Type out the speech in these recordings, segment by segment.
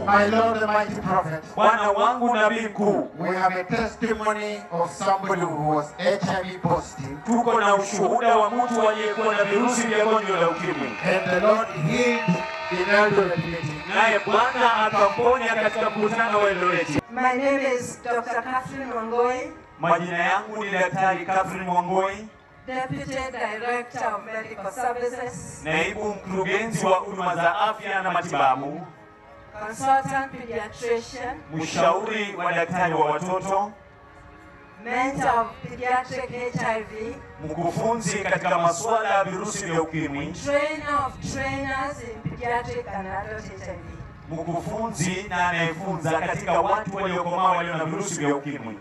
My Lord, the mighty prophet, Bwana wangu nabii mkuu, we have a testimony of somebody who was HIV positive, tuko na ushuhuda wa mtu aliyekuwa na virusi vya gonjwa la ukimwi, and the Lord healed in Eldoret meeting. naye Bwana akamponya katika mkutano wa Eldoreti. My name is Dr. Catherine Wangoi, Majina yangu ni Daktari Catherine Mwangoi, Deputy Director of Medical Services, naibu mkurugenzi wa huduma za afya na matibabu, Consultant Pediatrician, mshauri wa daktari wa watoto, Mentor of Pediatric HIV, mkufunzi katika masuala ya virusi vya ukimwi, Trainer of Trainers in Pediatric and Adult HIV. mkufunzi na anayefunza katika watu waliokomaa walio na virusi vya ukimwi.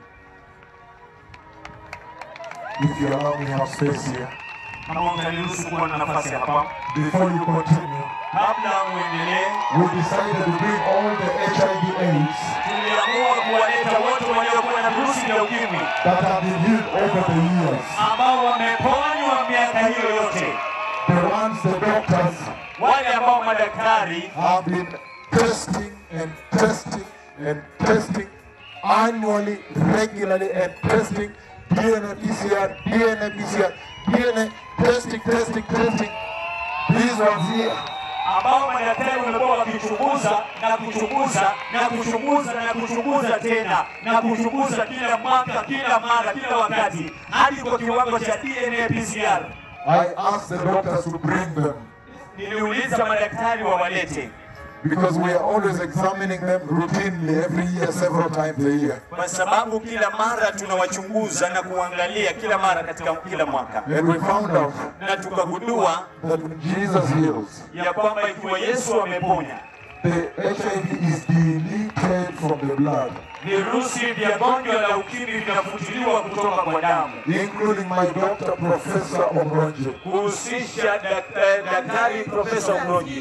If you allow me to have space here, Kama utaniruhusu kuwa na nafasi hapa, before you continue, kabla uendelee, we decided to bring all the HIV AIDS tuliamua kuwaleta wote waliokuwa na virusi vya ukimwi that have been healed over the years. ambao wameponywa miaka hiyo yote, The ones the doctors wale ambao madaktari have been testing and testing and testing annually, regularly, and testing DNA PCR, DNA PCR, DNA testing, testing, testing. These ones here. ambao madaktari wamekuwa wakichunguza na kuchunguza na kuchunguza na kuchunguza tena na kuchunguza kila mwaka, kila mara, kila wakati hadi kwa kiwango cha DNA PCR. I asked the doctors to bring them Niliuliza madaktari wawalete because we are always examining them routinely every year, several times a year. kwa sababu kila mara tunawachunguza na kuangalia kila mara katika kila mwaka, And we found out na tukagundua that when Jesus heals, ya kwamba ikiwa Yesu ameponya the HIV is deleted from the blood, virusi vya gonjwa la ukimwi vinafutiliwa kutoka kwa damu, including my doctor, Professor Omronje kuhusisha dak- eh, daktari Profesa Umronyi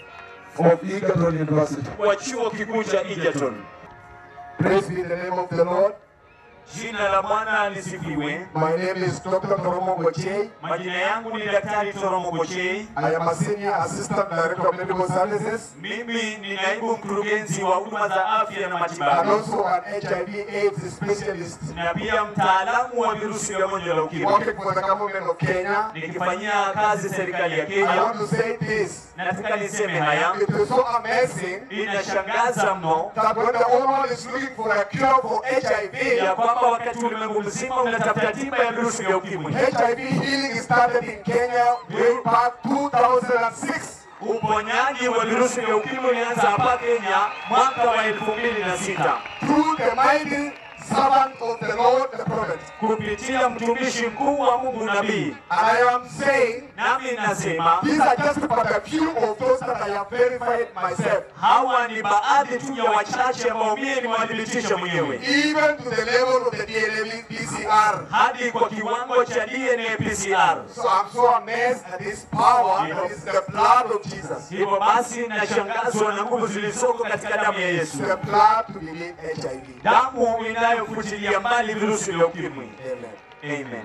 of Egerton University. wa chuo kikuu cha Egerton. Praise be the name of the Lord. Jina la Bwana lisifiwe. My name is Dr. Koromo Gochei. Majina yangu ni Daktari Toromo Gochei. I am a Senior Assistant Director of Medical Services Mimi ni naibu mkurugenzi wa huduma za afya na and matibabu also an HIV AIDS specialist na pia mtaalamu wa virusi vya gonjwa la ukimwi, working for the government of Kenya. nikifanyia kazi serikali ya I Kenya. want to say this. Nataka niseme haya, It is so amazing inashangaza mno that when the whole world is looking for a cure for HIV, ya kwamba wakati ulimwengu mzima unatafuta tiba ya virusi vya ukimwi, HIV healing started in Kenya way back 2006. uponyaji wa virusi vya ukimwi ulianza hapa Kenya mwaka wa elfu mbili na sita through the mighty servant of the Lord, the prophet. kupitia mtumishi mkuu wa Mungu nabii. And I am saying, Nami nasema these are just but a few of those that I have verified myself, hawa ni baadhi tu ya wachache ambao mie nimewadhibitisha mwenyewe, even to the level of the DNA PCR. hadi kwa kiwango cha DNA PCR. So I'm so amazed at this power that is the blood of Jesus. Hivyo basi nashangazwa na nguvu zilizoko katika damu ya Yesu, The blood to delete HIV. damu inayofutilia mbali virusi vya ukimwi. Amen. Amen.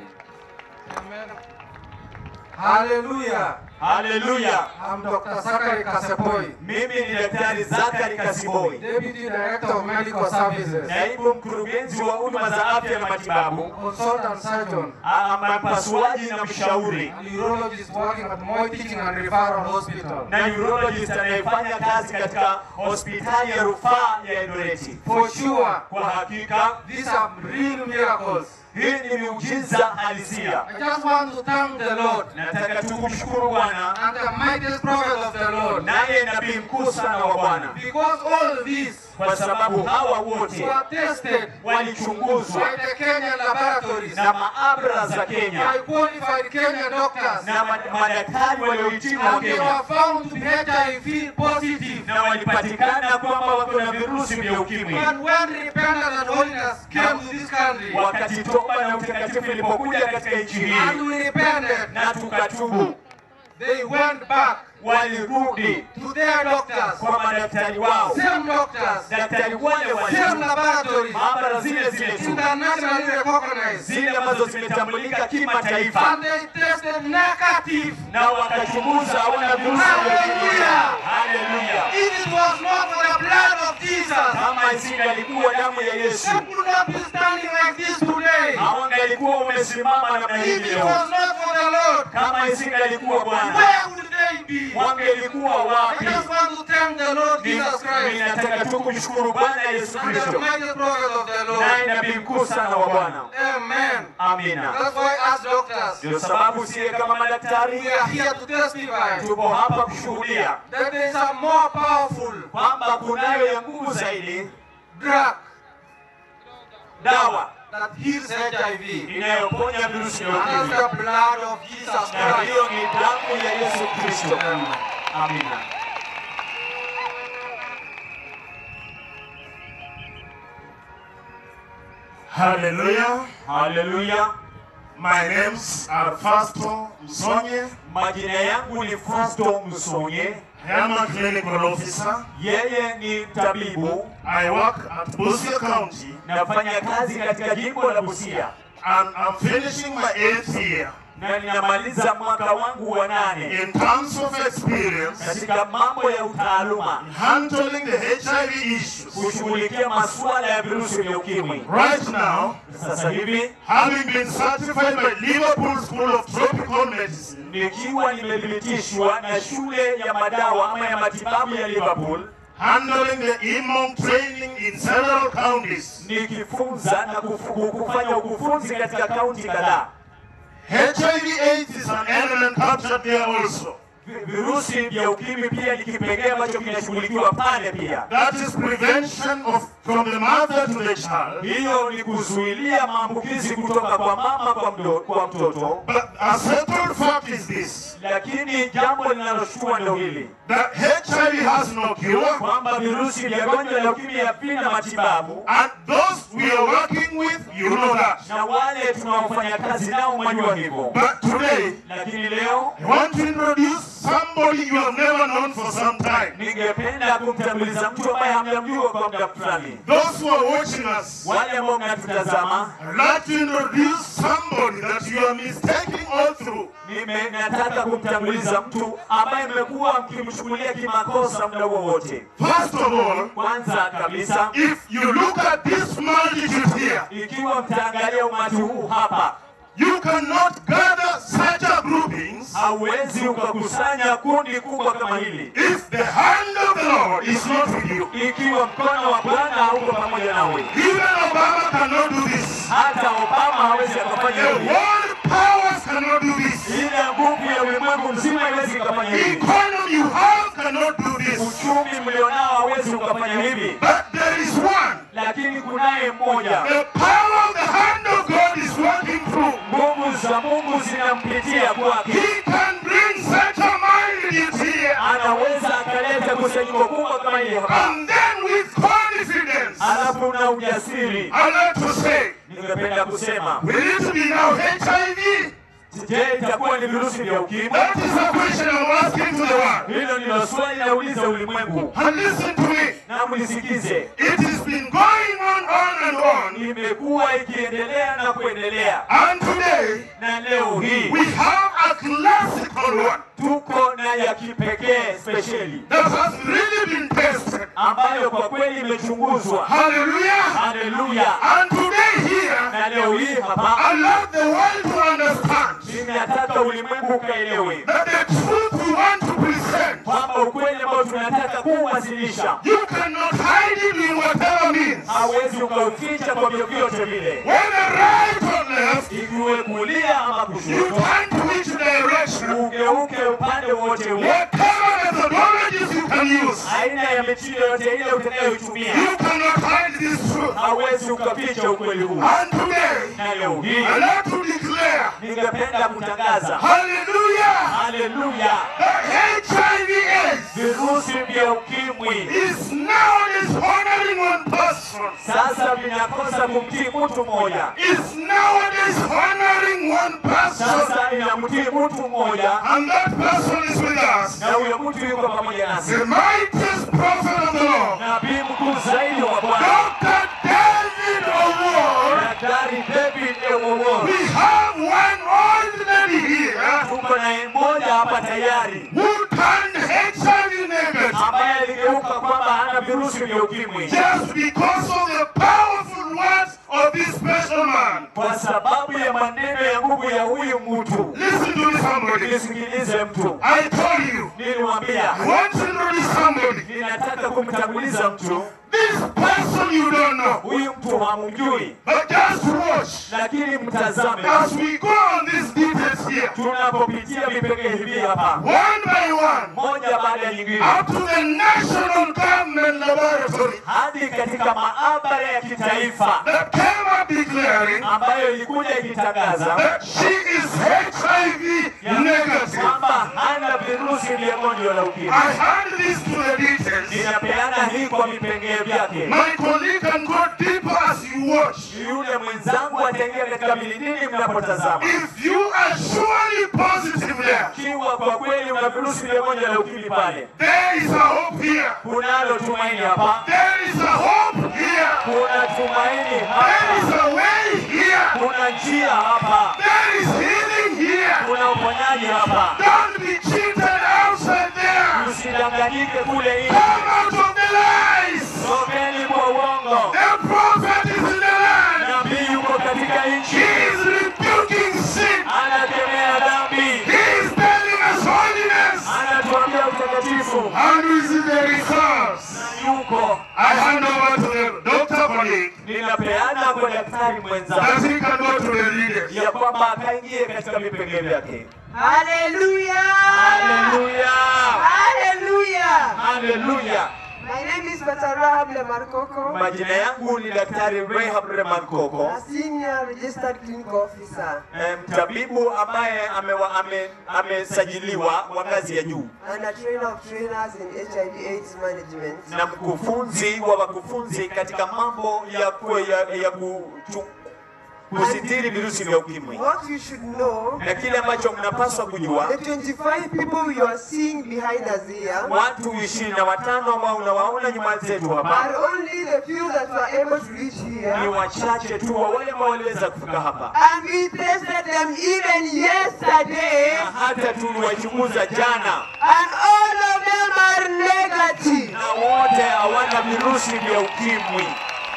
Hallelujah. Haleluya. I'm Dr. Sakari Kasepoi, Mimi ni Daktari Zakari Kasiboi, Deputy Director of Medical Services, naibu mkurugenzi wa huduma za afya na matibabu, consultant surgeon, ama mpasuaji na mshauri and urologist working at Moi Teaching and Referral Hospital. na urologist anayefanya kazi katika hospitali ya rufaa ya Eldoreti. For sure, Kwa hakika these are real miracles. hii ni miujiza halisia. I just want to thank the Lord Nataka tu kumshukuru Bwana and the mightiest prophet of the Lord naye nabii mkuu sana wa Bwana, because all these kwa sababu hawa wote were tested walichunguzwa by the Kenyan laboratories, na maabara za by Kenya qualified Kenyan doctors, na ma- madaktari waliohitimu wa and they Kenya were found to be HIV positive. na walipatikana kwamba wako na virusi vya ukimwi. And when repentance and holiness came to this country, Wakati toba na utakatifu ilipokuja katika nchi and hii we repented, na tukatubu, they went back walirudi to their doctors, kwa madaktari wao, same doctors, daktari wale wale, same laboratories, maabara zile zile tu, internationally recognized, zile ambazo zimetambulika kimataifa, and they tested negative. na wakachunguza hawana virusi vya ukimwi. Hallelujah. Haleluya! If it was not for the blood of of Jesus, Kama isingalikuwa damu ya Yesu, they would not be standing like this today. hawangalikuwa umesimama namna hii If it leo. was not for the Lord, Kama isingalikuwa Bwana, where would they be? wangelikuwa I wapi? just want to thank the Lord Ni- Jesus Christ Ninataka tu kumshukuru Bwana Yesu and the Kristo, mighty prophet of the Lord. naye nabii mkuu sana wa Bwana. Amen. Amina. That's why, as doctors, Ndio sababu sie kama madaktari we are here to testify tupo hapa kushuhudia that there is a more powerful kwamba kunayo ya nguvu zaidi drug dawa that heals HIV. inayoponya virusi vya And that's ukimwi, the blood of Jesus na Christ. hiyo ni damu ya Yesu Kristo. Amina. Hallelujah. Haleluya. My names are Fasto Msonye. Majina yangu ni Fasto Msonye, I am a clinical officer. yeye ni tabibu, I work at Busia County nafanya kazi katika jimbo la Busia and I'm finishing my eighth year. na ninamaliza mwaka wangu wa nane In terms of experience, katika mambo ya utaaluma handling the HIV issues. kushughulikia masuala ya virusi vya ukimwi. Right now, Sasa hivi having been certified by Liverpool School of Tropical Medicine, nikiwa nimethibitishwa na shule ya madawa ama ya matibabu ya Liverpool, handling the IMOM training in several counties. nikifunza na kufu- kufanya ukufunzi katika kaunti kadhaa. HIV AIDS is an element captured there also. Vi- Virusi vya ukimwi pia ni kipengee ambacho kinashughulikiwa pale pia. That is prevention of from the mother to the child. Hiyo ni kuzuilia maambukizi kutoka kwa mama kwa, mdo, kwa mtoto. But a settled fact is this Lakini jambo linaloshtua ndio hili that HIV has no cure, kwamba virusi vya gonjwa la ukimwi havina matibabu, and those we are working with, you know that. na wale tunaofanya kazi nao mwajua hivyo. But today, Lakini leo I want to introduce somebody you have never known for some time. ningependa kumtambuliza mtu ambaye hamjamjua kwa muda fulani. Those who are watching us, Wale ambao mnatutazama, I'd like to introduce somebody that you are mistaking all through. nime nataka kumtambuliza mtu ambaye mmekuwa mkimchukulia kimakosa muda wowote. First of all, Kwanza kabisa, if you look at this multitude here, ikiwa mtaangalia umati huu hapa, you cannot gather such a groupings hauwezi ukakusanya kundi kubwa kama hili if the hand of the Lord is not with you. ikiwa mkono wa Bwana hauko pamoja nawe. Even Obama cannot do this. Hata Obama hawezi akafanya The hivi. world powers cannot do this. Ile nguvu ya ulimwengu mzima haiwezi ikafanya The hivi. economy you have cannot do this. Uchumi mlionao hawezi ukafanya hivi, But there is one. lakini kunaye mmoja. The power of the hand of God is working through. Nguvu za Mungu zinampitia kwake, He can bring such a multitude here. anaweza akaleta kusanyiko kubwa kama hili hapa, And then with confidence, alafu na ujasiri. I like to say, Ningependa kusema, will it be now HIV? je, itakuwa ni virusi vya ukimwi? That is a question I'm asking to the world. Hilo ndilo swali nauliza ulimwengu, And listen to me. na mlisikize. It has been going on, on and on. Imekuwa ikiendelea na kuendelea, And today, na leo hii we have a classical one tuko na ya kipekee spesheli that has really been tested. ambayo kwa kweli imechunguzwa. Hallelujah. Haleluya! And today here, Na leo hii hapa I love the world to understand ninataka ulimwengu ukaelewe that the truth we want to present, kwamba ukweli ambao tunataka kuwasilisha you cannot hide it in whatever means. hauwezi ukauficha kwa vyovyote vile, Whether right or left, ikiwe kulia ama you kushoto, turn to which direction, ugeuke upande wowote ule, whatever methodologies you can use, aina ya mitindo yote ile utakayoitumia, you cannot hide this truth. hauwezi ukaficha ukweli huu. And today, Na leo hii I like to declare, ningependa kutangaza hallelujah, haleluya, that HIV AIDS virusi vya ukimwi is nowadays honoring one person, sasa vinakosa kumtii mtu mmoja, is nowadays honoring one person, sasa inamtii mtu mmoja, and that person is with us. na huyo mtu yuko pamoja nasi, The mightiest prophet of the Lord, nabii mkuu zaidi wa Bwana, Dr. David O'Ward. Daktari David Ewowon. We have one old lady here Tuko na mmoja hapa tayari who turned HIV negative. ambaye aligeuka kwamba hana virusi virusi vya ukimwi just because of the powerful words of this special man. kwa sababu ya maneno ya nguvu ya huyu mtu. Listen to me, somebody. Nisikilize mtu, I told you, nilimwambia I want to introduce somebody. ninataka kumtanguliza mtu. This person you don't know, Huyu mtu hamjui, but just watch lakini mtazame as we go on these details here, tunapopitia vipengele hivi hapa, one by one, moja baada ya nyingine, up to the National Government Laboratory hadi katika maabara ya kitaifa that came up declaring ambayo ilikuja ikitangaza that she is HIV negative. kwamba hana virusi vya gonjwa la ukimwi. I hand this to the details. Ninapeana hii kwa vipengele vyake. My colleague can go deeper as you watch. Yule mwenzangu ataingia katika vilindini mnapotazama. If you are surely positive there, Ikiwa kwa kweli una virusi vya gonjwa la ukimwi pale, there is a hope here. kunalo tumaini hapa, There is a hope here. kuna tumaini There hapa, is a way here. kuna njia hapa, There is healing here. kuna uponyaji hapa. Don't be cheated outside there. Usidanganyike kule nje, Come out of the lies. tokeni kwa uongo. The prophet is in the land. Nabii yuko katika He nchi, is rebuking sin. anakemea dhambi, He is telling us holiness. anatuambia utakatifu, And we see the results. yuko I hand over to the doctor colleague ninapeana kwa daktari mwenzangu that he can go to the leaders. ya kwamba akaingie katika vipengele vyake. Hallelujah! Haleluya, Hallelujah! haleluya. My name is Pastor Rahab Lemarkoko, Majina yangu ni Daktari Rehab Reman Koko, a senior registered clinical officer eh, mtabibu ambaye amewa- ame- amesajiliwa wa ngazi ya juu and a trainer of trainers in HIV AIDS management. na mkufunzi wa wakufunzi katika mambo ya, ku, ya, ya kuchu, kusitiri virusi vya ukimwi. What you should know, Na kile ambacho mnapaswa kujua, the 25 people you are seeing behind us here watu ishirini na watano ambao unawaona nyuma zetu hapa are only the few that were able to reach ni here. wachache tu wa wale ambao waliweza kufika hapa, And we tested them even yesterday, na hata tuliwachunguza jana, and all of them are negative. na wote hawana virusi vya ukimwi.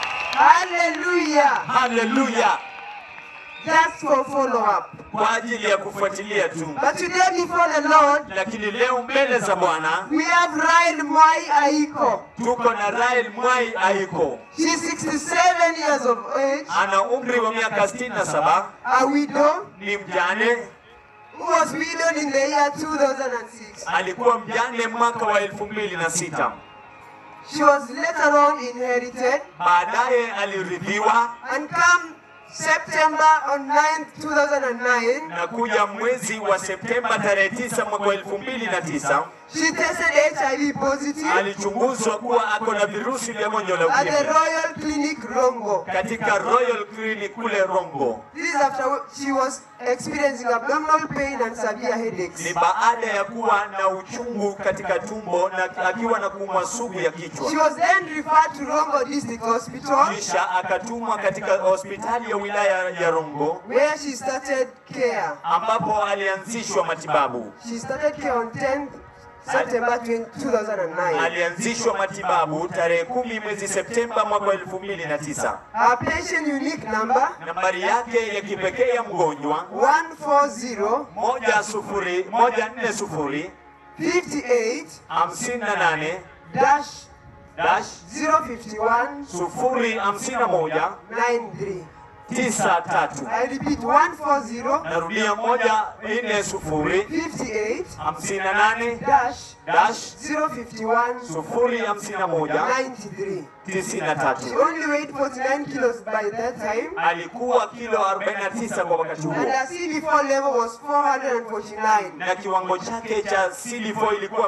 Hallelujah. Haleluya! Just for follow up. Kwa ajili ya kufuatilia tu. But today before the Lord, Lakini leo mbele za Bwana we have Ryan Mwai Aiko. tuko na Rael Mwai Aiko, She's 67 years of age, ana umri wa miaka 67, a widow ni mjane, who was widowed in the year 2006. alikuwa mjane mwaka wa 2006. She was later on inherited Baadaye alirithiwa and come September on 9th, 2009, na kuja mwezi wa Septemba tarehe 9 mwaka wa 2009 she tested HIV positive alichunguzwa kuwa ako na virusi vya gonjwa la at the ukimwi Royal Clinic Rongo. katika Royal Clinic kule Rongo. This is after she was experiencing abdominal pain and severe headaches. Ni baada ya kuwa na uchungu katika tumbo na akiwa na kuumwa sugu ya kichwa. She was then referred to Rongo District Hospital kisha akatumwa katika hospitali ya wilaya ya Rongo where she started care. ambapo alianzishwa matibabu. She started care on 10th September 20- 2009. Alianzishwa matibabu tarehe kumi mwezi Septemba mwaka wa elfu mbili na tisa. Her patient unique number Nambari yake ya kipekee ya mgonjwa 140 moja sufuri moja nne sufuri 58 hamsini na nane dash dash 051 sufuri hamsini na moja 93. tisa tatu. I repeat 140 Narudia moja nne sufuri 58 hamsini na nane dash dash 051 sufuri hamsini na moja 93. tisini na tatu. She only weighed 49 kilos by that time alikuwa kilo 49 kwa wakati huo and her CD4 level was 449. na kiwango chake cha CD4 ilikuwa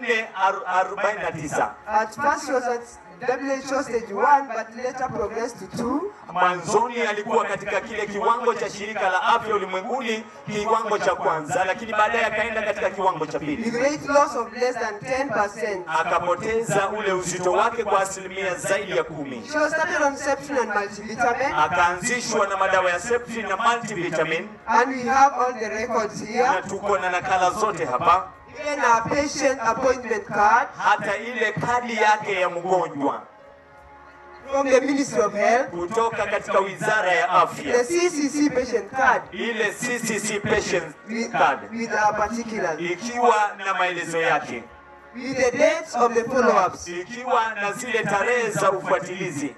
449. At first she was at WHO stage 1 but later progressed to 2. Mwanzoni alikuwa katika kile kiwango cha shirika la afya ulimwenguni, kiwango cha kwanza, lakini baadaye akaenda katika kiwango cha with pili, weight loss of less than 10%. akapoteza ule uzito wake kwa asilimia zaidi ya kumi. She was started on Septin and multivitamin, Akaanzishwa na madawa ya Septrin na multivitamin, and we have all the records na here. tuko na nakala zote hapa. even a patient appointment card hata ile kadi yake ya mgonjwa from the Ministry of Health, kutoka katika wizara ya the afya, CCC patient card ile CCC patient with, card with our particulars, ikiwa na maelezo yake, with the dates of the follow-ups. ikiwa na zile tarehe za ufuatilizi.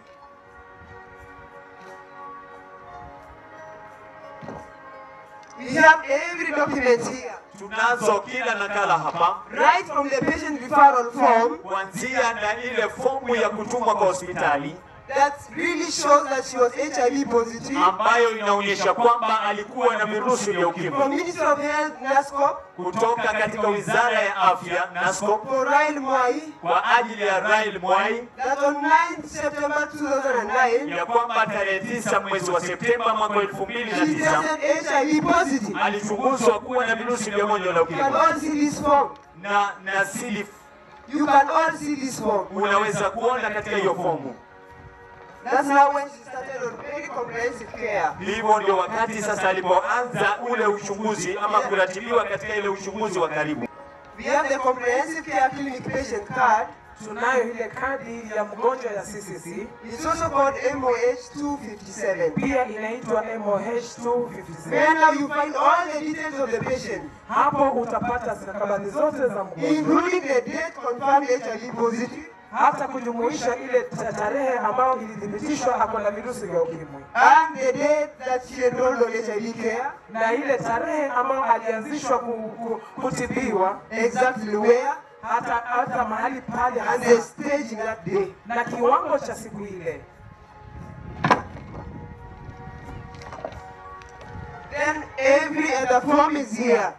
We have every document here, Tunazo kila nakala hapa, right from the patient referral form kuanzia na ile fomu ya kutumwa kwa hospitali that really shows that she was HIV positive. ambayo inaonyesha kwamba alikuwa na virusi vya From ukimwi Ministry of Health, NASCOP, kutoka katika wizara ya afya NASCOP for Ryle Mwai, kwa ajili ya Rail Mwai that on 9th September 2009, ya kwamba tarehe tisa mwezi wa Septemba mwaka wa elfu mbili na she tisa tested HIV positive. alichunguzwa kuwa na virusi vya gonjwa la You can ukimwi all see this form. na na sili You can all see this form. unaweza kuona katika hiyo fomu. That's now when she started on very comprehensive care. Hivyo ndio wakati sasa alipoanza ule uchunguzi ama kuratibiwa katika ile uchunguzi wa karibu. We have the comprehensive care clinic patient card. Tunayo ile kadi ya mgonjwa ya CCC, It's also called MOH 257. pia inaitwa MOH Where 257. now you find all the details of the patient, Hapo utapata stakabadhi zote za mgonjwa, including the date confirmed HIV positive hata kujumuisha ile ta- tarehe ambayo ilithibitishwa ako na virusi vya ukimwi and the date that she enrolled on HIV care, na ile tarehe ambayo alianzishwa ku, ku, kutibiwa exactly where, hata hata mahali pale and the hasa stage in that day. na kiwango cha siku ile. Then every other form is here.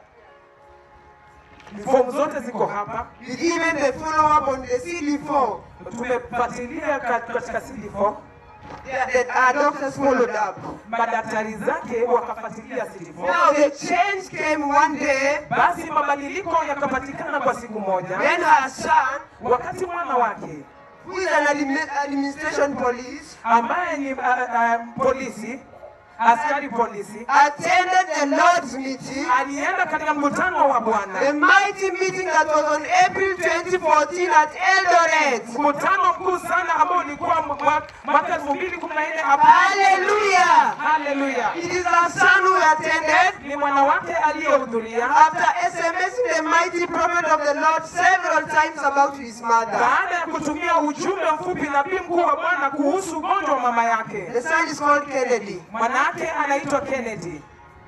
Fomu zote ziko hapa, With even the follow-up on the CD4 tumefuatilia kat- katika CD4 that, that our doctors followed up. madaktari zake wakafuatilia CD4. Now the change came one day Basi mabadiliko yakapatikana kwa siku moja, when her son, wakati mwana wake who is an admi- administration police, ambaye ni uh, uh, polisi askari polisi attended the Lord's meeting, alienda katika mkutano wa the Bwana, mighty meeting that was on April 2014 at Eldoret. mkutano mkuu sana ambao ulikuwa mwa- mwaka 2014 hapa. Hallelujah! Haleluya! It is our son who attended Ni mwana wake aliyehudhuria after SMSing the mighty prophet of the Lord several times about his mother. baada ya kutumia ujumbe mfupi nabii mkuu wa Bwana kuhusu ugonjwa wa mama yake. The son is called Kennedy. Mwanake anaitwa Kennedy,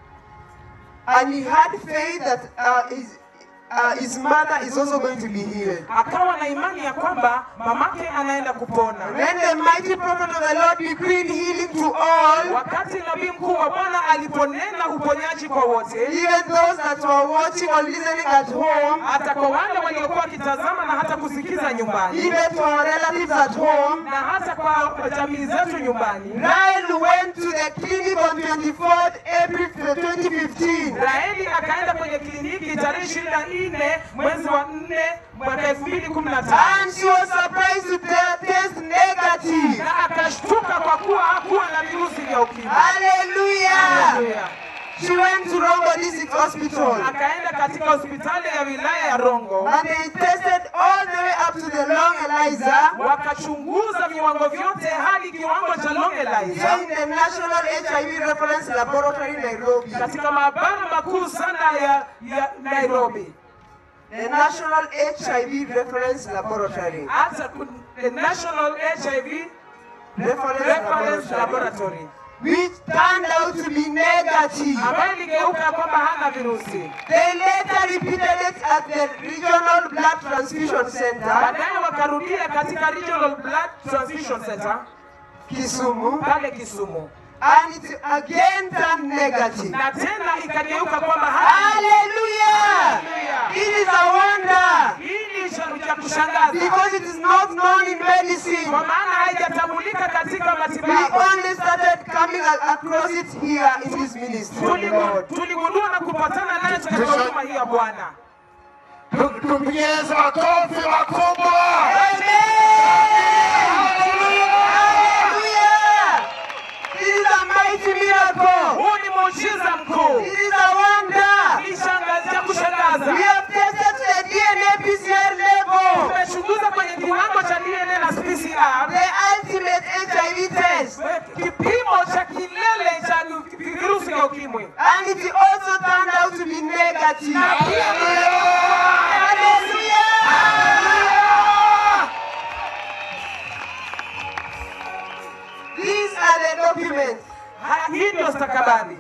And he had faith that uh, his, uh, his mother is also going to be healed. akawa na imani ya kwamba mamake anaenda kupona. When the mighty prophet of the Lord decreed healing to all, Wakati nabii mkuu wa Bwana aliponena uponyaji kwa wote, even those that were watching or listening at home, hata kwa wale waliokuwa wakitazama na hata kusikiza nyumbani, even to our relatives at home, na hata kwa jamii zetu nyumbani, Ryle went to the clinic on 24th April 2015. Raeli akaenda kwenye kliniki tarehe ishirini na nne mwezi wa nne mwaka elfu mbili kumi na tano And she was surprised to te- test negative. na akashtuka kwa kuwa hakuwa na virusi vya ukimwi. Hallelujah! Haleluya. She went to Rongo District Hospital. Akaenda katika hospitali ya wilaya ya Rongo And they tested all the way up to the long ELISA wakachunguza viwango vyote hadi kiwango cha long here ELISA in the National HIV Reference Laboratory, Nairobi. katika maabara makuu sana ya, ya Nairobi, The National HIV Reference Laboratory. hata ku- the National HIV Reference Reference Laboratory. Laboratory Which turned out to be negative. ambayo iligeuka kwamba hana virusi. They later repeated it at the Regional Blood Transfusion Center, Baadaye wakarudia katika Regional Blood Transfusion Center Kisumu, pale Kisumu, and it again turned negative. na tena ikageuka kwamba hana Hallelujah! It is a wonder hii ni cha cha kushangaza because it is not known in medicine. kwa maana haijatambulika katika We matibabu. only started coming a- across it here in this ministry of the Tuligu- Lord. Tuligundua na kupatana naye katika huduma hii ya Bwana. Tu- Tupigie Yesu makofi makubwa. Hallelujah! It is a mighty miracle. Huu ni muujiza mkuu, It is a wonder. ni shangazi ya kushangaza. We have tested PCR the ultimate HIV test. kipimo cha kilele cha virusi vya ukimwi And it also turned out to be negative. Hallelujah! These are the documents. Ha- hii ndio stakabadhi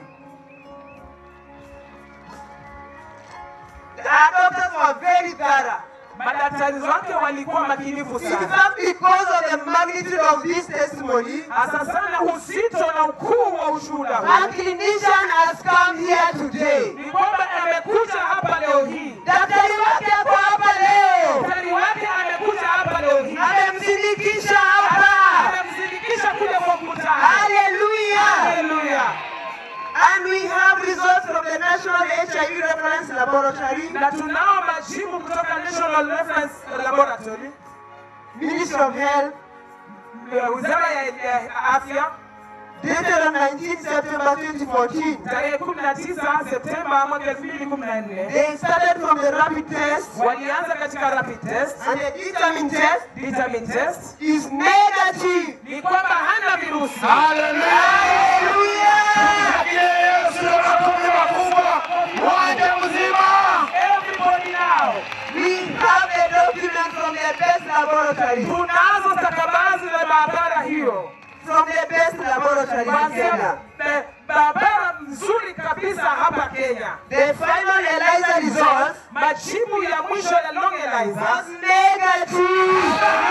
Our doctors were very thorough. madaktari wake walikuwa makinifu In sana fact, because of the magnitude of this testimony, hasa sana uzito na ukuu wa ushuhuda a huu clinician has come here today. ni kwamba amekuja hapa leo hii Daktari wake ako hapa leo, daktari wake amekuja hapa leo hii amemsindikisha hapa. amemsindikisha kuja kwa mkutano Hallelujah! haleluya And we have results from the National HIV Reference Laboratory, na tunao majibu kutoka National Reference Laboratory Ministry of Health, ya wizara ya ya afya dated on 19 September 2014. tarehe 19 Septemba mwaka 2014 They started from the rapid test, walianza katika rapid test and the determined test vitamin test is negative. ni kwamba hana virusi Hallelujah! Yesu makofi makubwa. Uwanja mzima. everybody now We have a document from the best laboratory, tunazo stakabadhi za maabara hiyo from the best laboratory in Kenya. Ba- maabara mzuri kabisa hapa Kenya The final ELISA results majibu ya mwisho ya long ELISA was negative.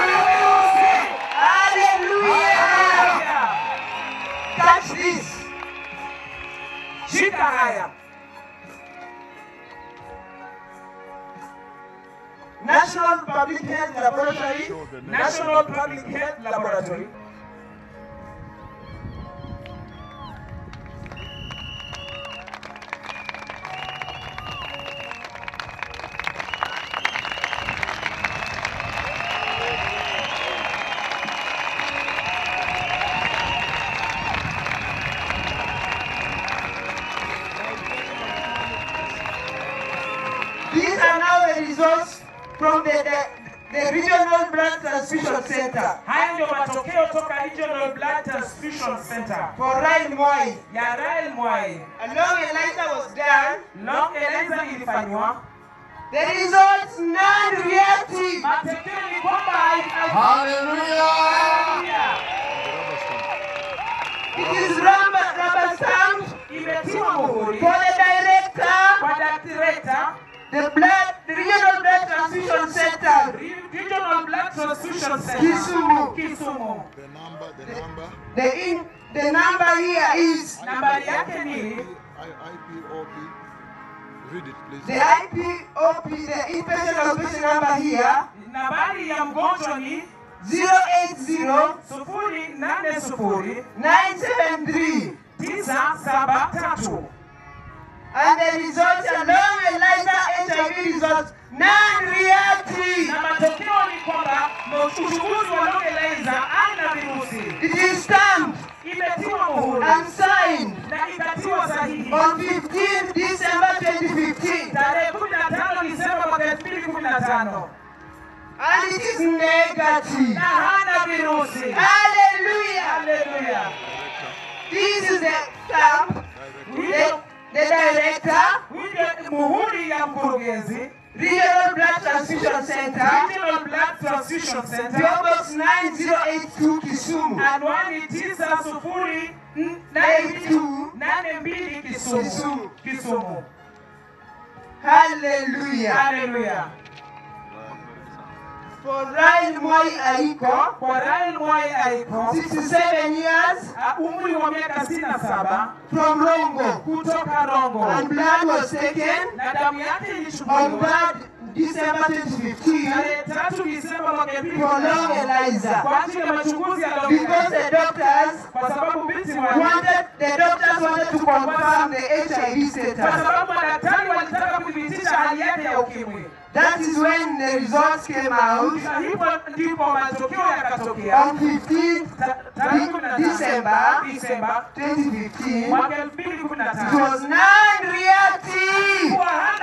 Hallelujah! Catch this. shika haya National Public Health Laboratory, National Public Health Laboratory these are now the results from the, the, the Regional Blood Transfusion Center haya ndio matokeo toka Regional Blood Transfusion Center for Ryan Mwai. ya Rael Mwai A long ELISA was done. long ELISA ilifanywa The results non-reactive. matokeo ni kwamba hai- hai- Hallelujah. It is rubber, rubber stamped imetiwa muhuri for the director, kwa director the blood, the Regional Blood Transfusion Center, Regional Blood Transfusion Center Kisumu. Kisumu. The number, the number, The in, the number here is Nambari yake ni I, IPOP. Read it, please. the IPOP, the inpatient outpatient number here, nambari ya mgonjwa ni 080 sufuri nane sufuri 973. tisa saba tatu And the results are long ELISA HIV results non-reactive. na matokeo ni kwamba uchunguzi wa long ELISA ana virusi It is stamped imetiwa muhuri and signed na ikatiwa sahihi on 15 December 2015. tarehe 15 Disemba mwaka 2015 And it is negative. na hana virusi. Hallelujah. Haleluya! This is the stamp, the, Huyo the director, huyo muhuri ya mkurugenzi Regional Blood Transfusion Center, Regional Blood Transfusion Center PO Box 9082 Kisumu. anwani tisa sufuri nane Two. nane mbili Kisumu. Kisumu. Kisumu. Hallelujah. Haleluya! For Ryan Moi Aiko, Kwa Rael Mwai Aiko 67 years, a- umri wa miaka sitini na saba from Rongo. kutoka Rongo And blood was taken na damu yake on ilichukuliwa 3rd December 2015 tarehe tatu Disemba mwaka elfu mbili for na long tano ELISA. kwa ajili ya machunguzi ya damu Because the doctors kwa sababu binti wa wanted, the doctors wanted to confirm the HIV kwa status. sababu madaktari walitaka kuthibitisha hali yake ya ukimwi. That is when the results came out Na hivyo ndipo matokeo yakatokea on 15th Ta- tarehe kumi na tano December Disemba 2015. mwaka elfu mbili kumi na It tano. was non-reactive. Kuwa hana-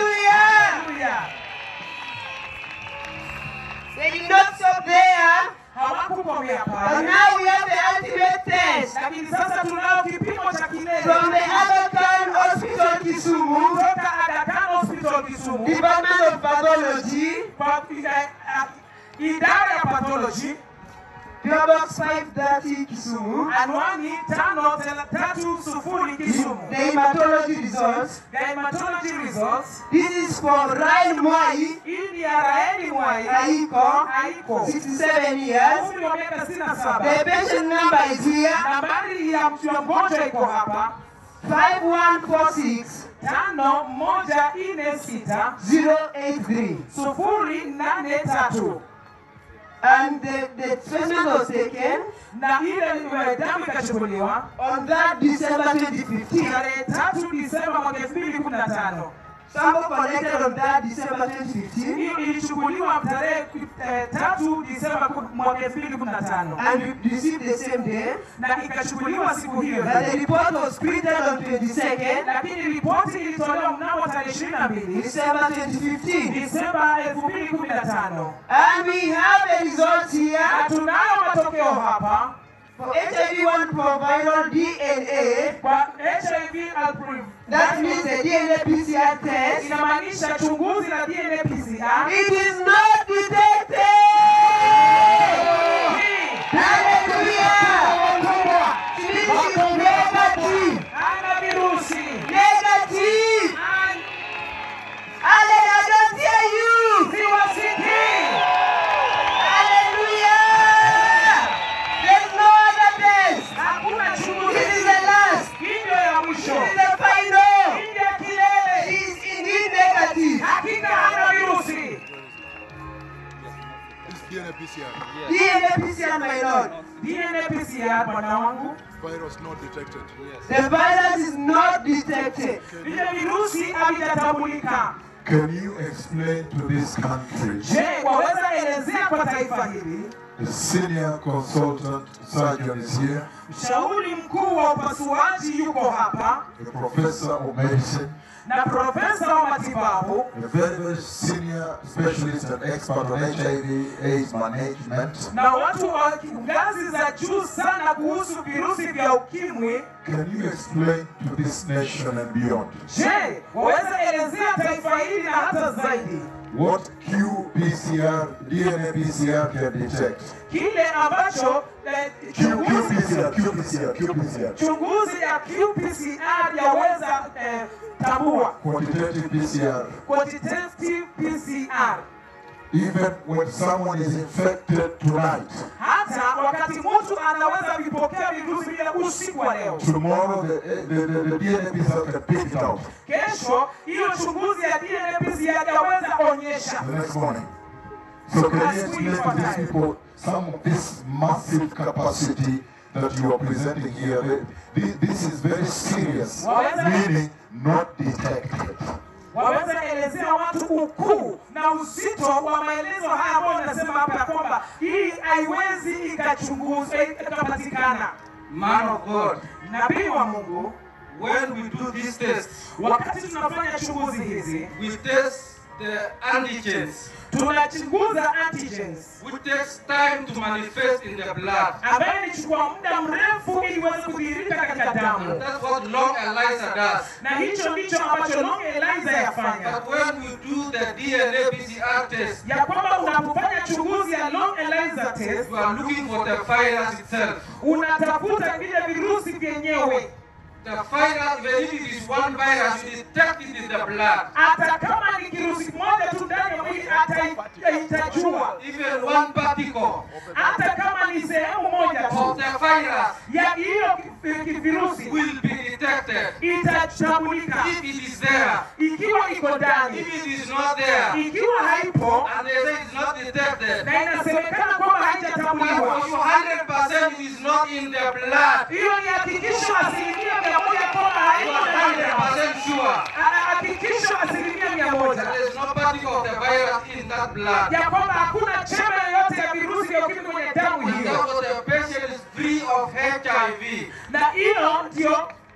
Hallelujah. Haleluya. They did not stop there. hawakukomea But pale, now we have the ultimate test lakini sasa tunao kipimo cha kilele from the Aga Khan Hospital Kisumu, kutoka Aga Khan Hospital Kisumu Department of Pathology, kwa eh, ah, idara ya pathology PO Box 530 Kisumu. anwani tano tela- tatu sufuri Kisumu. The hematology results. Hematology results. This is for Ryan Mwai Hii ni ya Raeli Mwai Aiko, Aiko, 67 years. umri wa miaka sitini na saba. The patient number is here Nambari ya mtu ya mgonjwa iko hapa 5146 tano moja nne sita 083. sufuri nane tatu And the, the treatment was taken na ile eh, damu ikachukuliwa on that December 2015. tarehe tatu Disemba mwaka elfu mbili kumi na tano. Sample collected on that December 2015 Hii ilichukuliwa tarehe eh, tatu Disemba ku- mwaka elfu mbili kumi na tano and re- received the same day. na ikachukuliwa siku hiyo But the report was printed on 22nd lakini ripoti ilitolewa mnamo tarehe ishirini na mbili December 2015. Disemba elfu mbili kumi na tano And we have the results na here tunayo matokeo hapa for HIV1 proviral DNA. kwa HIV alpri- That means the DNA PCR test. inamaanisha chunguzi la DNA PCR It is not detected. Hallelujah. This is negative. ana virusi Negative. An- Hallelujah. I don't hear you. siwasikii Hallelujah. There's no other test. hakuna This chunguzi is the last. hii ndio ya mwisho This is the final. hii ndio ya kilele She is indeed negative. hakika hana virusi DNA PCR. DNA PCR, my lord. DNA PCR bwana wangu Virus not detected. The virus is not detected. vile virusi havijatambulika Can you explain to this country, je waweza elezea kwa taifa hili the senior consultant surgeon is here, mshauri mkuu wa upasuaji yuko hapa the professor of medicine, na profesa wa matibabu a very, very senior specialist and expert on HIV AIDS management. na watu wa ngazi za juu sana kuhusu virusi vya ukimwi Can you explain to this nation and beyond je waweza elezea taifa hili na hata zaidi what qPCR, DNA PCR can detect? kile ambacho eh, Q, chunguzi, qPCR, qPCR, qPCR. chunguzi ya qPCR yaweza eh, tambua Quantitative PCR. quantitative PCR Even when someone is infected tonight, hata wakati mtu anaweza vipokea virusi vile usiku wa leo tomorrow the, the, the, the DNA PCR can pick it out kesho hiyo chunguzi ya DNA PCR yaweza onyesha the next morning. So can you explain to these people some of this massive capacity that you are presenting here? This, this is very serious, meaning not detected. waweza elezea watu ukuu na uzito wa maelezo haya ambayo nasema hapa ya kwamba hii haiwezi ikachunguzwa ikapatikana. Man of God, Nabii wa Mungu, when we do these tests, wakati tunafanya chunguzi hizi we test the antigens, tunachunguza antigens which takes time to manifest in the blood. ambayo ilichukua muda mrefu ili iweze kudhihirika katika And damu, that's what long ELISA does. na hicho ndicho ambacho Long Eliza yafanya, But when we do the DNA PCR test, ya kwamba unapofanya chunguzi ya Long Eliza test you are looking for the virus itself. unatafuta vile virusi vyenyewe The virus, even if it is one virus, you detect it in the blood. hata kama ni kirusi kimoja tu ndani ya mwili atai- itajua, Even one particle hata kama ni sehemu moja of tu the virus ya hiyo ki- ki- virusi will be detected. itatambulika If it is there, ikiwa iko ndani, if it is not there, ikiwa haipo and they say it's not detected, na inasemekana kwamba haijatambuliwa, for 100% it is not in the blood. hiyo ni hakikisho asilimia mia moja kwamba You haiko are ndani ya mwili. 100% sure Ah, Hakikisho asilimia mia moja there is no particle of the virus in that blood. ya kwamba hakuna chembe yoyote ya virusi vya ukimwi kwenye damu And hiyo, therefore the patient is free of HIV. na hiyo ndio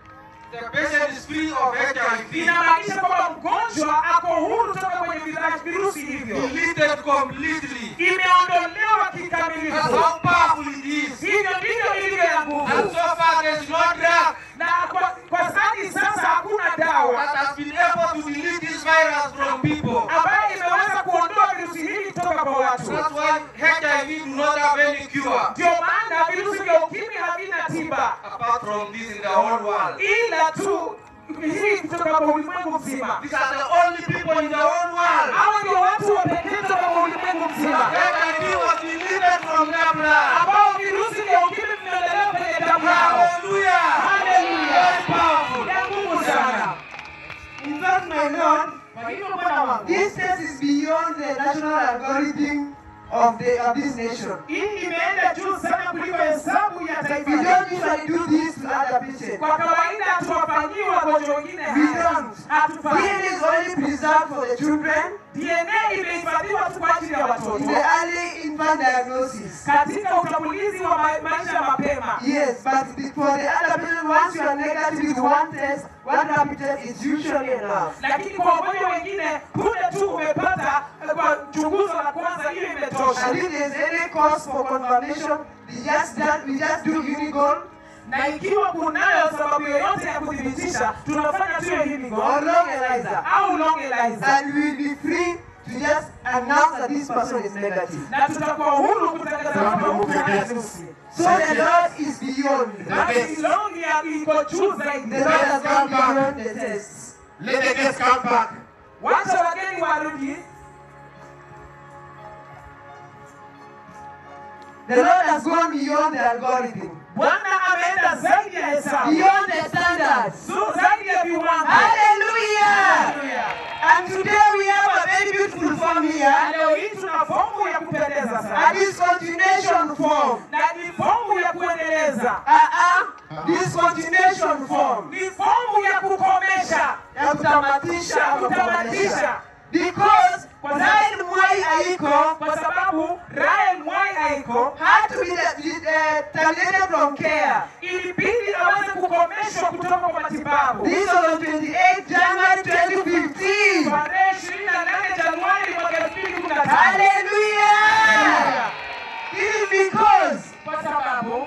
the patient is free of HIV, inamaanisha kwamba mgonjwa ako huru toka kwenye vira- virusi hivyo, deleted completely. imeondolewa That's kikamilifu. how powerful it is. Hivyo ndivyo ilivyo ya And nguvu, so far, there is no drug na kwa, kwa sadi sasa hakuna dawa that has been able to delete this virus from people. ambayo imeweza kuondoa virusi hivi kutoka kwa watu. That's why HIV do not have any cure Ndio maana virusi vya ukimwi havina tiba apart from this in the whole world. ila tu hii kutoka kwa ulimwengu mzima. These are the only people in the whole world. Hawa ndio watu wa pekee kutoka kwa ulimwengu mzima HIV was deleted from their blood. ambao virusi vya ukimwi vimeondolewa kwenye damu yao. Hallelujah! Haleluya, Very powerful. ya nguvu sana. In fact, my Lord, Kwa hivyo Bwana wangu, this test is beyond the national algorithm of the of this nation. hii imeenda juu sana kuliko hesabu ya We taifa don't letu. usually do this to other patients. Kwa kawaida hatuwafanyii wagonjwa wengine We haya, don't. hatufanyi. DNA is only preserved for the children DNA imehifadhiwa tu kwa ajili ya in watoto the early infant diagnosis. katika utambulizi wa ma- maisha mapema. Yes, but the, for the other patient, once you are negative with one test, one rapid test is usually enough. lakini kwa wagonjwa wengine punde tu umepata eh, kwa chunguzo la kwanza, hiyo And imetosha. if there is any cause for confirmation, we just done, we just do Unigol Na ikiwa kunayo sababu yoyote ya kuthibitisha, tunafanya tu hiyo hivi or long ELISA, au long ELISA, and we will be free to just announce that this person is negative. na tutakuwa huru kutangaza kwamba huyu hana virusi. So the Lord is beyond. Basi long ya iko juu The zaidi. Lord has gone beyond the tests. Let the guests come back. Wacha wageni warudi. The Lord has gone beyond the algorithm, Bwana ameenda zaidi ya hesabu, beyond the standards. Zu- zaidi ya viwango. Hallelujah! Haleluya. And today we have a very beautiful form Na here, leo hii tuna fomu ya kupendeza a sana discontinuation form. na ni fomu ya kuendeleza, Uh-uh. Discontinuation form. ni fomu ya kukomesha, Ya kutamatisha ama kutamatisha, kukomesha. Because Ryan Mwai Aiko kwa sababu Ryan Mwai Aiko had to be uh, terminated from care. ilibidi aweze kukomeshwa kutoka kwa matibabu This was on 28 January 2015. tarehe 28 Januari mwaka 2015. Hallelujah! This is because Kwa sababu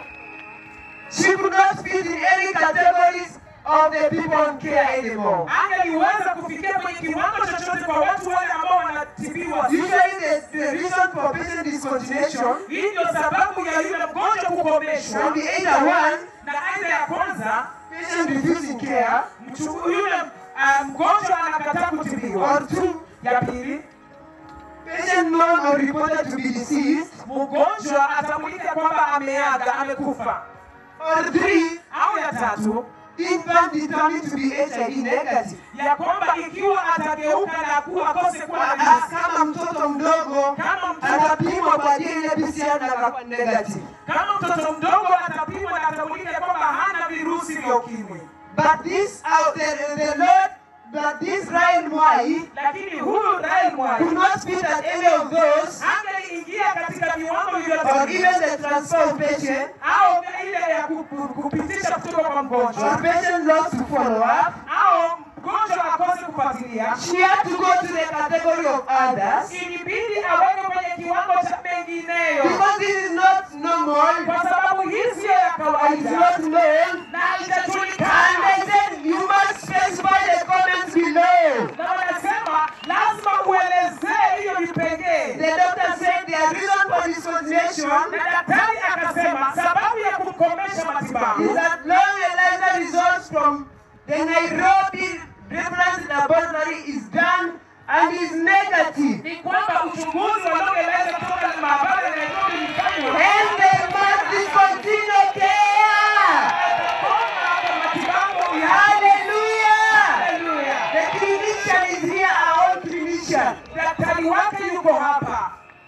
she could not fit in any categories of the people on care anymore. angeliweza kufikia kwenye kiwango chochote kwa watu wale ambao wanatibiwa. Usually the, the reason for patient discontinuation Hii ndio sababu ya yule mgonjwa kukomeshwa, can be either one, na aina ya kwanza patient refusing care, mchu- yule uh, mgonjwa anakataa kutibiwa, or two, ya pili patient known or reported to be deceased, mgonjwa atambulika kwamba ameaga, amekufa, or three, au ya tatu infant determined to be HIV negative. ya kwamba ikiwa atageuka na kuwa akose kuwa na Ah, virusi, Kama mtoto mdogo kama mtoto atapimwa kwa DNA PCR na akakuwa negative. kama mtoto mdogo atapimwa na atambulika kwamba hana virusi vya ukimwi, But this out the, the Lord, but this Ryan Mwai lakini huyu Rai could Mwai not fit at any of those, angeingia katika viwango or vyote even the transfer of patient, au ile ya ku- ku- kupitisha kutoka kwa or mgonjwa patient lost to follow up. au mgonjwa akose kufuatilia, She had to go to the category of others ilibidi aweke kwenye kiwango cha mengineyo, because this is not normal kwa sababu hii siyo ya and it's kawaida not known. na And haijajulikana. they said you must specify the comments below. Na wanasema lazima uelezee hiyo vipengee, The doctor said the reason for discontinuation na daktari akasema sababu ya kukomesha is matibabu that long ELISA results from the Nairobi reference laboratory is done and is negative. ni kwamba uchunguzi wanaoeleza kutoka maabara ya Nairobi ulifanywa And they must discontinue care. atakoma kwa matibabu ya Hallelujah. Haleluya. The clinician is here, our own clinician. Daktari wake yuko hapa,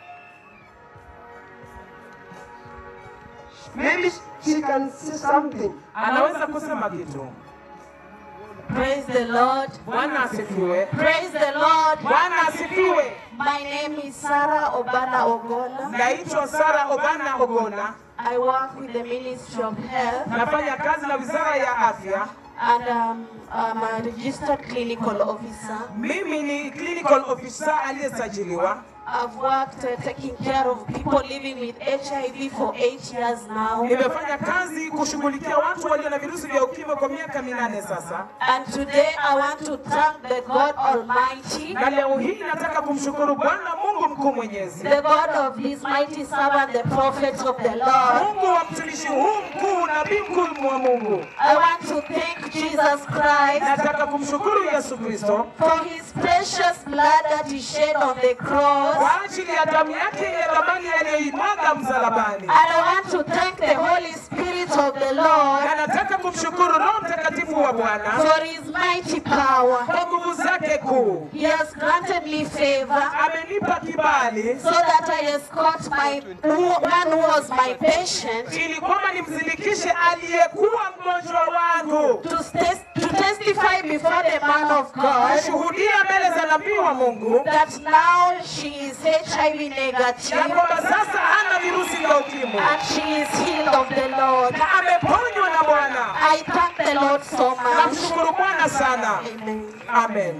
Maybe she can say something. anaweza kusema kitu. Praise the Lord. Bwana asifiwe. Praise the Lord. Bwana asifiwe. My name is Sarah Obana Ogola. Naitwa Sara Obana Ogona, I work with the Ministry of Health. nafanya kazi na wizara ya afya and um, I'm a registered clinical officer. Mimi ni clinical officer aliyesajiliwa. I've worked uh, taking care of people living with HIV for eight years now. Nimefanya kazi kushughulikia watu walio na virusi vya ukimwi kwa miaka minane sasa, And today I want to thank the God Almighty, na leo hii nataka kumshukuru Bwana Mungu mkuu mwenyezi, the God of His mighty servant, the prophets of the Lord. Mungu wa mtumishi huu mkuu, nabii mkuu wa Mungu. I want to thank Jesus Christ Nataka kumshukuru Yesu Kristo for His precious blood that He shed on the cross. kwa ajili ya damu yake yenye thamani aliyoimwaga msalabani, And I want to thank the Holy Spirit of the Lord na nataka kumshukuru Roho Mtakatifu wa Bwana for His mighty power. kwa nguvu zake kuu. He has granted me favor Amenipa kibali so that I escort my one who was my patient ili kwamba nimzindikishe aliyekuwa mgonjwa wangu to, tes- to testify before the man of God kushuhudia mbele za nabii wa Mungu that now she is HIV ya negative kwamba sasa hana virusi vya ukimwi and she is healed of the Lord. na ameponywa na Bwana. I thank the Lord so much. Namshukuru Bwana sana. Amen. Amen.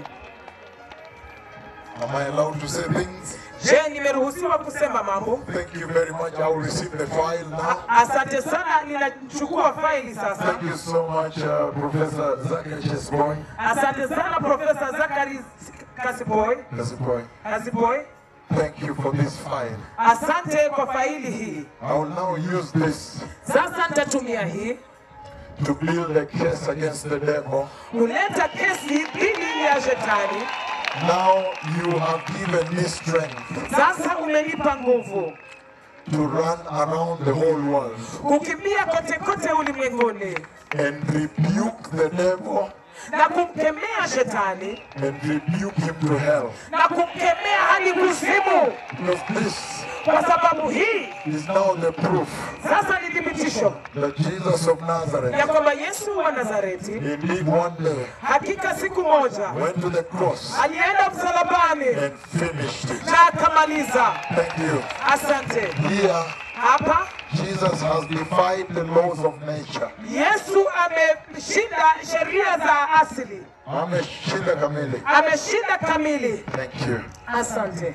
Am I allowed to say things? Je, nimeruhusiwa kusema mambo? Thank you very much. I will receive the file now. Asante sana, ninachukua faili sasa. Thank you so much, uh, Professor Zachary Chesboy. Asante sana Profesa Zakari Kasiboy. Chesboy. Kasiboy. Thank you for this file. Asante kwa faili hii. I will now use this Sasa nitatumia hii to build a case against the devil. kuleta kesi dhidi ya shetani. Now you have given me strength Sasa umenipa nguvu to run around the whole world kukimbia kote kote ulimwenguni and rebuke the devil na kumkemea shetani and rebuke him to hell. na kumkemea hadi kuzimu, Because this kwa sababu hii is now the proof sasa ni thibitisho that Jesus of Nazareth ya kwamba Yesu wa Nazareti indeed one day hakika siku moja went to the cross alienda msalabani and finished it. na akamaliza. Thank you. Asante. Here, Hapa Jesus has defied the laws of nature. Yesu ameshinda sheria za asili, Ameshinda kamili. ameshinda kamili. Thank you. Asante.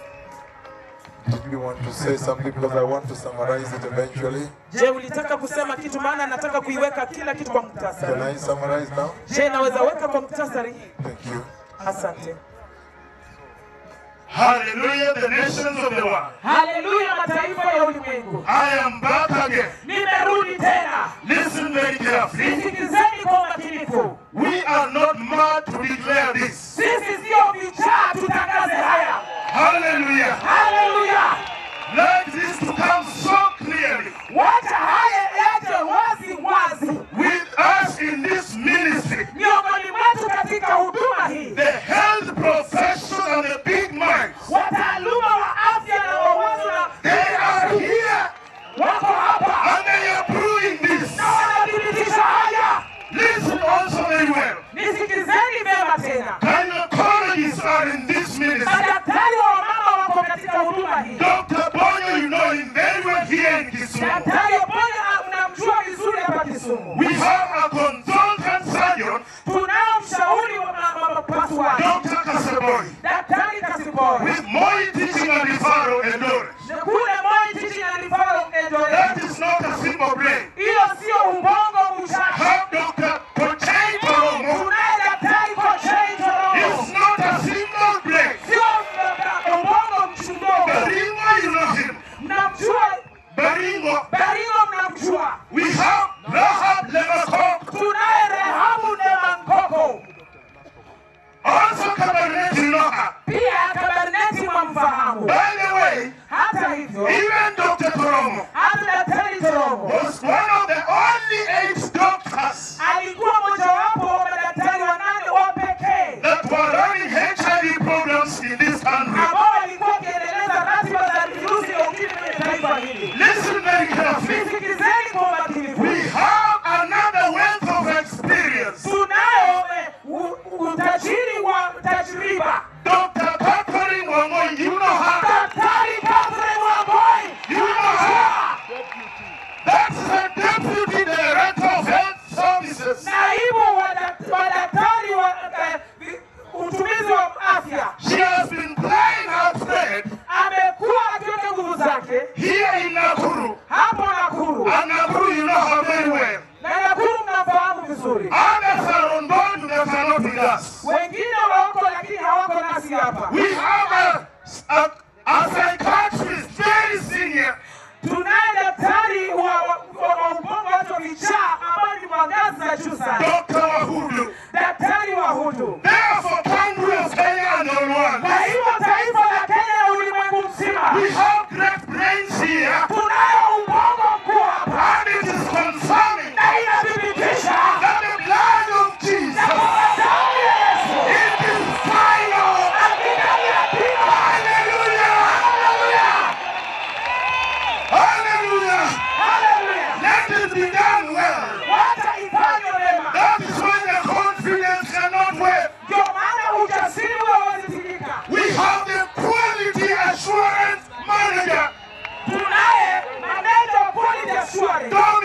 Did you want to say something? Because I want to summarize it eventually. Je, ulitaka kusema kitu? Maana nataka kuiweka kila kitu kwa Can muktasari. I summarize now? Je, naweza weka kwa muktasari? Thank you. Asante. Hallelujah, the nations of the world. Haleluya, mataifa ya ulimwengu, I am back again. nimerudi tena. Listen very carefully. Nisikilizeni kwa umakinifu. We are not mad to declare this. Sisi sio vichaa, tutangaze haya. Hallelujah. Haleluya, Let this to come so clearly. wacha haya yaje wazi wazi With us in this ministry, miongoni mwetu katika huduma hii. the health profession and the big minds, Wataaluma wa afya na wawazo na they are here wako hapa and they are proving this. na wanathibitisha haya. Listen also very well. Nisikilizeni vyema tena, Gynecologists are in this ministry. madaktari wa wamama wako katika huduma hii. Dr. Bonyo, you know him very well here in Kisumu. Daktari Obonya mnamjua vizuri hapa Kisumu. We have a consultant surgeon, Tunao mshauri wa ma- ma- mapasuaji Dr. Kasabori, Daktari Kasibori with more teaching and referral and knowledge. Na kule Moi Teaching and Referral Eldoret. That is not a simple brain. Hiyo sio ubongo mshaka. Have Dr. Kochei Toromo. Tunaye Daktari Kochei Toromo. It's not a simple brain. Sio uh, ubongo mchundogo. Baringo, you know him. Mnamjua Baringo. Baringo, mnamjua. We have Rahab Lemakok. Tunaye Rehabu Nemankoko. Also Cabernet, you know her. Pia Kaberneti mwamfahamu. By the way, Hata hivyo, even Dr. Toromo hata Daktari Toromo was one of the only eight doctors alikuwa mojawapo wa madaktari wanane wa pekee that were running HIV programs in this country. ambao walikuwa wakiendeleza ratiba za virusi vya ukimwi kwenye taifa hili. Listen very carefully. Nisikilizeni kwa umakinifu. We have another wealth of experience. Tunayo eh, u- utajiri wa tajriba. Dr. Catherine Wangoi, you know her. Daktari Catherine Wangoi, You know her. That's the Deputy Director of Health Services. naibu wa assurance. Don't